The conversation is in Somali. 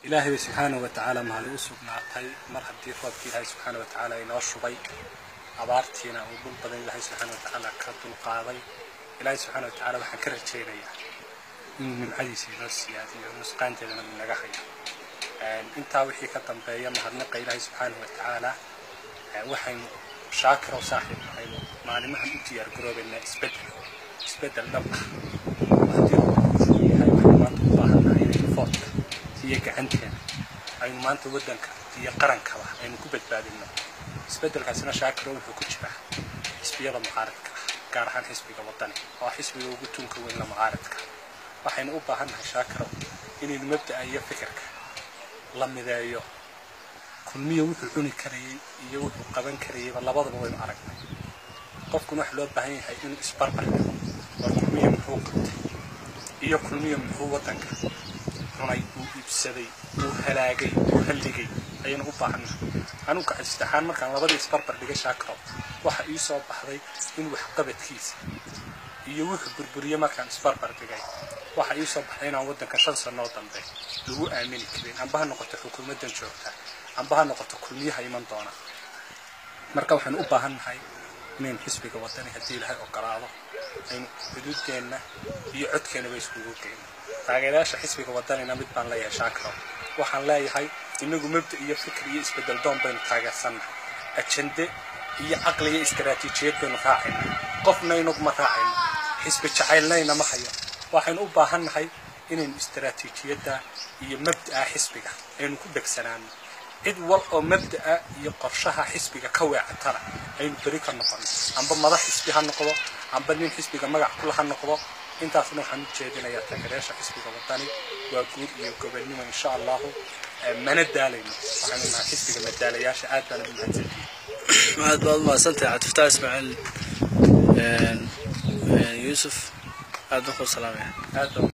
ilaahay bay subxaanahu wa tacaala mahadi u sugnaatay mar haddii roobkii ilaahay subxaana wa tacaala inoo shubay abaartiina uu dhul badan ilaahay subxaana wa tacaala ka dulqaaday ilaahay subxaana wa tacaala waxaan ka rajaynayaa inuu nimcadiisa inoo siyaadiyo nusqaanteedana inaga hayo intaa wixii ka dambeeya mahadnaqa ilaahay subxaanahu wa tacaala waxaynu shaakirow saaxiib waxaynu maalimahan u diyaar garoobaynaa isbeddel isbeddel dhab ah haddii uu yahay waxaynu maanta u baahannahay inaynu foodka iyo gacanteena aynu maanta waddanka iyo qarankaba aynu ku badbaadinno isbeddelkaasina shaakiro wuxuu ku jiraa xisbiyada mucaaradka ah gaar ahaan xisbiga waddani oo xisbiga ugu tunka weyn la mucaaradka waxaynu u baahannahay shaakiro inaynu mabda'a iyo fikirka la mideeyo kulmiya wuxuu cuni karayey iyo wuxuu qaban karayeyba labadaba waynu aragnay qofkuna waxa loo baahan yahay inuu isbarbar dhigo war kulmiya muxuu qabtay iyo kulmiya muxuu waddanka cunay uu iibsaday uu halaagay uu halligay ayaynu u baahannahay anugu kacistixaan markaan labadii isbarbar dhigay shaakiro waxa ii soo baxday in waxqabadkiisa iyo wuxuu burburiye markaan isbarbar dhigay waxa ii soo baxday inaan waddanka shan sanoo dambe lagu aamini karin amba ha noqoto xukuumaddan joogta amba ha noqoto kulmiyaha iman doona marka waxaynu u baahannahay inaynu xisbiga waddani haddii ilaahay ogolaado aynu xuduuddeenna iyo codkeennaba iskugu geyno taageerayaasha xisbiga waddanina mid baan leeyahay shaakiro waxaan leeyahay inagu mabda iyo fikir iyo isbeddel doon baynu taageersannahay ajende iyo caqli iyo istaraatiijiyad baynu raacayna qofna inaguma raacayno xisbi jacaylnayna ma hayo waxaynu u baahannahay inaynu istaraatiijiyadda iyo mabda'a xisbiga aynu ku dhegsanaano cid wal oo mabda'a iyo qorshaha xisbiga ka weecatana aynu beri ka noqono amba madax xisbi ha noqdo amba nin xisbiga magac kula ha noqdo intaasna waxaan u jeedinayaa taageerayaasha xisbiga waddani waa guud iyo gobonnimo insha allahu mana daalayno waxaanu nahay xisbiga madaalayaasha aad baana u mahadsantihin aad baad umahadsantahay cabdifataax ismaaciil yuusuf aad baan ku salaamaya aad baan